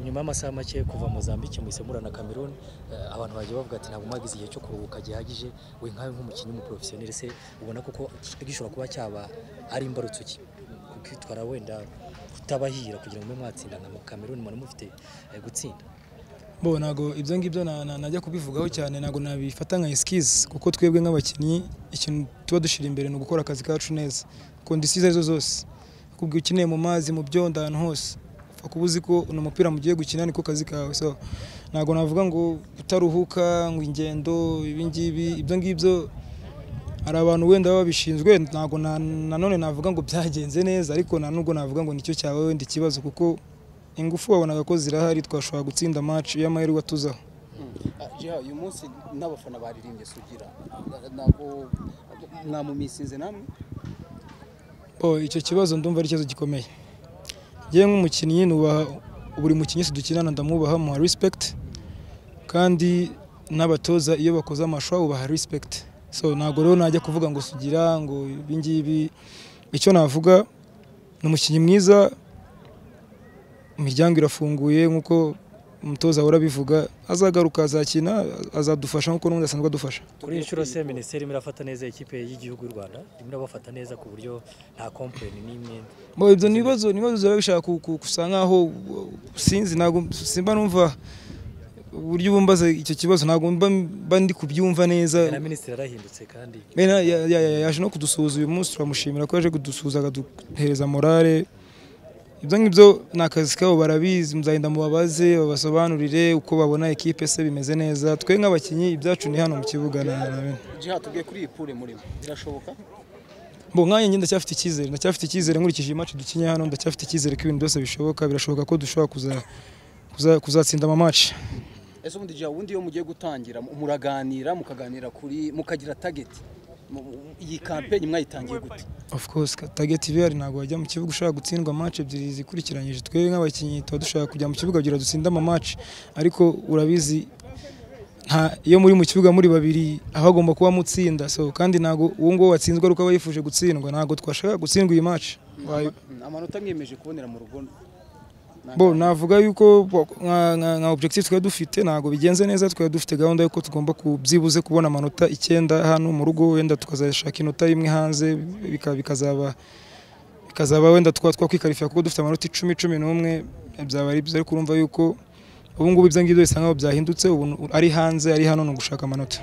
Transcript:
nyuma y'amasaha make kuva Mozambique mu isemura na Cameroon eh, abantu bagiye bavuga ati ntabwo mwagize igihe cyo kuruhuka gihagije we nkawe nk'umukinnyi w'umuprofessionnel se ubona kuko gishobora kuba cyaba ari imbarutso ki kukitwara wenda kutabahira kugira ngo mube mwatsinda nka Cameroon mwari mufite eh, gutsinda bo ntago ibyo ngibyo na- na- najya kubivugaho cyane ntago nabifata nka excuse kuko twebwe nk'abakinnyi ikintu tuba dushyira imbere ni ugukora akazi kacu neza kondisiyo izo arizo zose kubwira ukeneye mu mazi mu byondo ahantu hose upfa kuba uzi ko uno mupira mugiye gukina niko kazi kawe so ntago navuga ngo utaruhuka ngo ingendo ibi ngibi ibyo ngibyo hari abantu wenda baba babishinzwe ntago na- nanone navuga ngo byagenze neza ariko nta nubwo navuga ngo nicyo cyabaye wenda ikibazo kuko ingufu wabonaga ko zirahari twashobora gutsinda match iyo amahirwe atuzaho Jeha uyu munsi n'abafana baririmbye sugira ntabwo mwamumisinze namwe oh, icyo kibazo ndumva ari ikibazo gikomeye ngewe nk'umukinnyi nubaha buri mukinnyi wese dukinana ndamwubaha muha respect kandi n'abatoza iyo bakoze amashwa ubaha respect so ntabwo rero najya kuvuga ngo sugira ngo ibi ngibi icyo navuga ni umukinnyi mwiza imiryango irafunguye nk'uko umutoza ahora abivuga azagaruka azakina azadufasha nk'uko n'ubundi asanzwe adufasha kuri iyi nshuro se minisiteri irimo irafata neza ikipe y'igihugu y'u Rwanda irimo irabafata neza ku buryo nta complain n'imwe Bo ibyo ni ibibazo ni ibibazo biba bishaka ku- ku- gusa nkaho sinzi ntabwo simba numva uburyo bumbaza icyo kibazo ntabwo mba mba ndi kubyumva neza na minisitiri yarahindutse kandi Mena ya- ya- ya- yaje no kudusuhuza uyu munsi turamushimira ko yaje kudusuhuza akaduhereza morale ibyo ngibyo ni akazi kabo barabizi muzagenda mubabaze babasobanurire uko babona ekipe se bimeze neza twe nk'abakinnyi ibyacu ni hano mu kibuga na na- na bene Jeha tubwiye kuri iyi pure murimo birashoboka Bo nkanjye njye ndacyafite icyizere ndacyafite icyizere nkurikije iyi match dukinye hano ndacyafite icyizere ko ibintu byose bishoboka birashoboka ko dushobora kuza kuza- kuzatsinda ama match ese ubundi Jeha ubundi iyo mugiye gutangira mu- muraganira mukaganira kuri mukagira target Mu- mu- iyi campaign mwayitangiye gute of course ka- target VR ntabwo wajya mu kibuga ushaka gutsindwa match ebyiri zikurikiranyije twebwe nk'abakinnyi tuba dushaka kujya mu kibuga kugira dutsinde ama match ariko urabizi nta iyo muri mu kibuga muri babiri aba agomba kuba mutsinda so kandi ntabwo uwo nguwo watsinzwe ari uko aba yifuje gutsindwa ntabwo twashaka gutsindwa iyi match Wayo- Mm, amanota mwiyemeje kubonera mu rugo bo navuga yuko nka- nka- nka objective twari dufite ntabwo bigenze neza twari dufite gahunda yuko tugomba ku- byibuze kubona amanota icyenda hano mu rugo wenda tukazashaka inota imwe hanze bika- bikazaba bikazaba wenda twa twakwikarifira kuko dufite amanota icumi cumi n'umwe byaba ari byiza ariko urumva yuko ubu ngubu ibyo ngibyo bisa nkaho byahindutse ubu ari hanze ari hano ni ugushaka amanota